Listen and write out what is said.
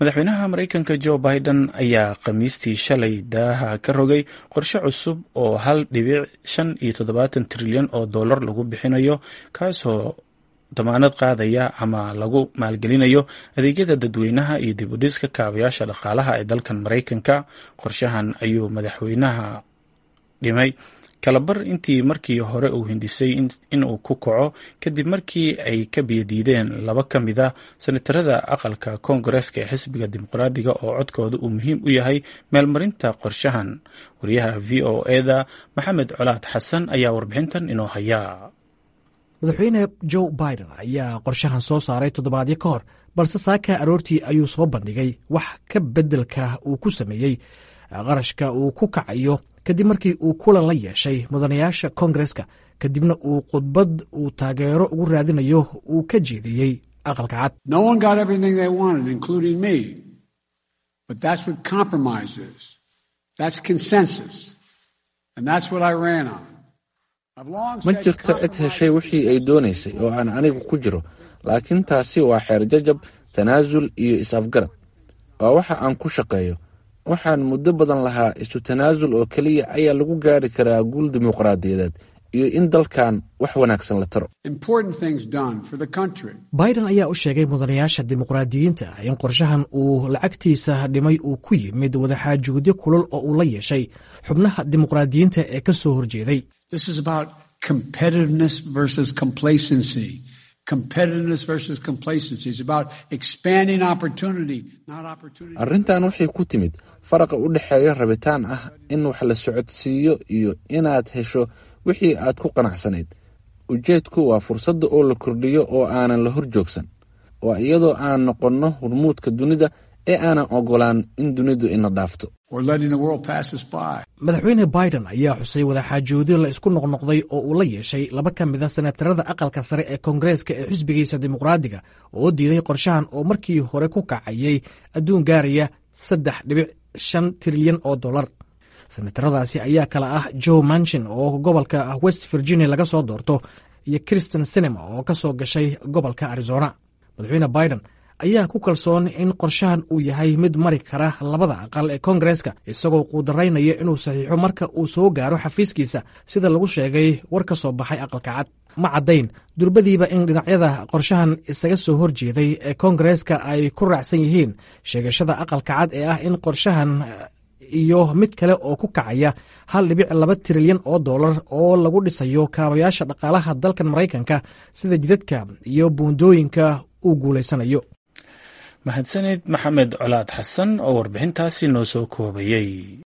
madaxweynaha maraykanka jo biden ayaa khamiistii shalay daaha ka rogay qorshe cusub oo hal dhibic shan iyo toddobaatan trilyan oo dollar lagu bixinayo kaasoo damaanad qaadaya ama lagu maalgelinayo adeegyada dadweynaha iyo dib u dhiska kaabayaasha dhaqaalaha ee dalkan maraykanka qorshahan ayuu madaxweynaha dhimay kalabar intii markii hore uu hindisay inuu ku kaco kadib markii ay ka biyadiideen laba ka mid a senatarada aqalka koongareeska ee xisbiga dimuqraadiga oo codkooda uu muhiim u yahay meelmarinta qorshahan wariyaha v o eda maxamed colaad xasan ayaa warbixintan inoo hayaa madaxweyne joe biden ayaa qorshahan soo saaray toddobaadyo ka hor balse saaka aroortii ayuu soo bandhigay wax ka beddelka uu ku sameeyey qarashka uu ku kacayo kadib markii uu kulan la yeeshay mudanayaasha koongareska kadibna uu khudbad uu taageero ugu raadinayo uu ka jeediyey aqalka cad ma jirto cid heshay wixii ay doonaysay oo aan anigu ku jiro laakiin taasi waa xeer jajab tanaasul iyo is-afgarad waa waxa aan ku shaqeeyo waxaan muddo badan lahaa isu tanaasul oo keliya ayaa lagu gaari karaa guul dimuqraadiyadeed iyo in dalkan wax wanaagsan la taro biden ayaa u sheegay mudanayaasha dimuqraadiyiinta in qorshahan uu lacagtiisa dhimay uu ku yimid wadaxaajoodyo kulul oo uu la yeeshay xubnaha dimuqraadiyiinta ee ka soo horjeeday arrintan waxay ku timid faraqa u dhexeeya rabitaan ah in wax la socodsiiyo iyo inaad hesho wixii aad ku qanacsanayd ujeedku waa fursadda oo la kordhiyo oo aanan la hor joogsan waa iyadoo aan noqonno hormuudka dunida ee aanan ogolaan in dunidu ina dhaafto madaxweyne biden ayaa xusay wadaxaajoodyo la isku noqnoqday oo uu la yeeshay laba ka mid a senatarada aqalka sare ee koongareeska ee xisbigiisa dimuqraadiga oo diiday qorshahan oo markii hore ku kacayay adduun gaaraya saddex dhibic shan trilyan oo dollar senataradaasi ayaa kala ah joe manchin oo gobolka west virginia laga soo doorto iyo kristen sinema oo ka soo gashay gobolka arizona madaxweyne biden ayaa ku kalsoon in qorshahan uu yahay mid mari kara labada aqal ee koongareeska isagoo quudaraynaya inuu saxiixo marka uu soo gaaro xafiiskiisa sida lagu sheegay war ka soo baxay aqalka cad ma caddayn durbadiiba in dhinacyada qorshahan isaga soo horjeeday ee koongareeska ay ku raacsan yihiin sheegashada aqalka cad ee ah in qorshahan iyo mid kale oo ku kacaya hal dhibic laba trilyan oo dollar oo lagu dhisayo kaabayaasha dhaqaalaha dalkan maraykanka sida jidadka iyo buundooyinka uu guulaysanayo mahadsaned maxamed colaad xasan oo warbixintaasi noo soo koobayey